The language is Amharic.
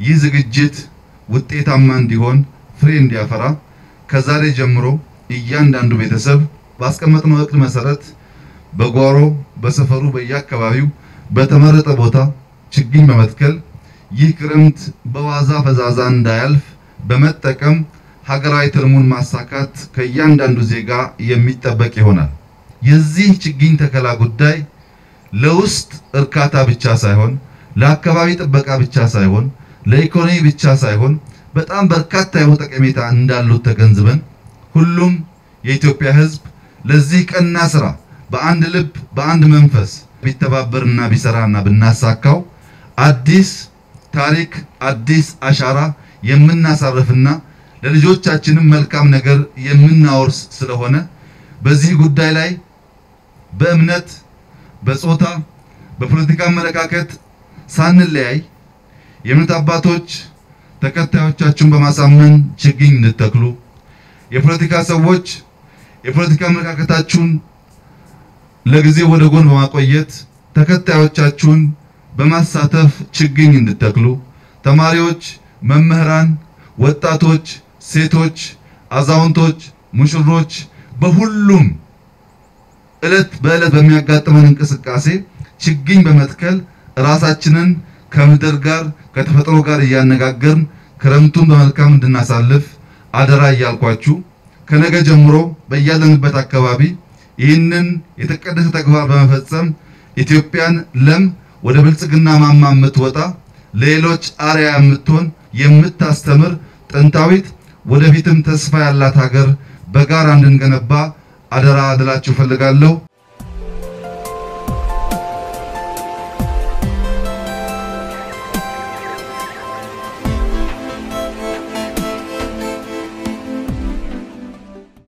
ይህ ዝግጅት ውጤታማ እንዲሆን ፍሬ እንዲያፈራ ከዛሬ ጀምሮ እያንዳንዱ ቤተሰብ ባስቀመጥነው እቅድ መሰረት በጓሮ በሰፈሩ በየአካባቢው በተመረጠ ቦታ ችግኝ በመትከል ይህ ክረምት በዋዛ ፈዛዛ እንዳያልፍ በመጠቀም ሀገራዊ ትልሙን ማሳካት ከእያንዳንዱ ዜጋ የሚጠበቅ ይሆናል። የዚህ ችግኝ ተከላ ጉዳይ ለውስጥ እርካታ ብቻ ሳይሆን ለአካባቢ ጥበቃ ብቻ ሳይሆን ለኢኮኖሚ ብቻ ሳይሆን በጣም በርካታ የሆነ ጠቀሜታ እንዳሉት ተገንዝበን ሁሉም የኢትዮጵያ ሕዝብ ለዚህ ቀና ስራ በአንድ ልብ በአንድ መንፈስ ቢተባበርና ቢሰራና ብናሳካው አዲስ ታሪክ አዲስ አሻራ የምናሳርፍና ለልጆቻችንም መልካም ነገር የምናወርስ ስለሆነ በዚህ ጉዳይ ላይ በእምነት፣ በጾታ፣ በፖለቲካ አመለካከት ሳንለያይ የእምነት አባቶች ተከታዮቻችሁን በማሳመን ችግኝ እንድተክሉ፣ የፖለቲካ ሰዎች የፖለቲካ አመለካከታችሁን ለጊዜው ወደ ጎን በማቆየት ተከታዮቻችሁን በማሳተፍ ችግኝ እንድተክሉ፣ ተማሪዎች፣ መምህራን፣ ወጣቶች፣ ሴቶች፣ አዛውንቶች፣ ሙሽሮች በሁሉም እለት በእለት በሚያጋጥመን እንቅስቃሴ ችግኝ በመትከል ራሳችንን ከምድር ጋር ከተፈጥሮ ጋር እያነጋገርን ክረምቱን በመልካም እንድናሳልፍ አደራ እያልኳችሁ ከነገ ጀምሮ በያለንበት አካባቢ ይህንን የተቀደሰ ተግባር በመፈጸም ኢትዮጵያን ለም ወደ ብልጽግና ማማ የምትወጣ ለሌሎች አርያ የምትሆን የምታስተምር ጥንታዊት ወደፊትም ተስፋ ያላት ሀገር በጋራ እንድንገነባ አደራ ልላችሁ እፈልጋለሁ።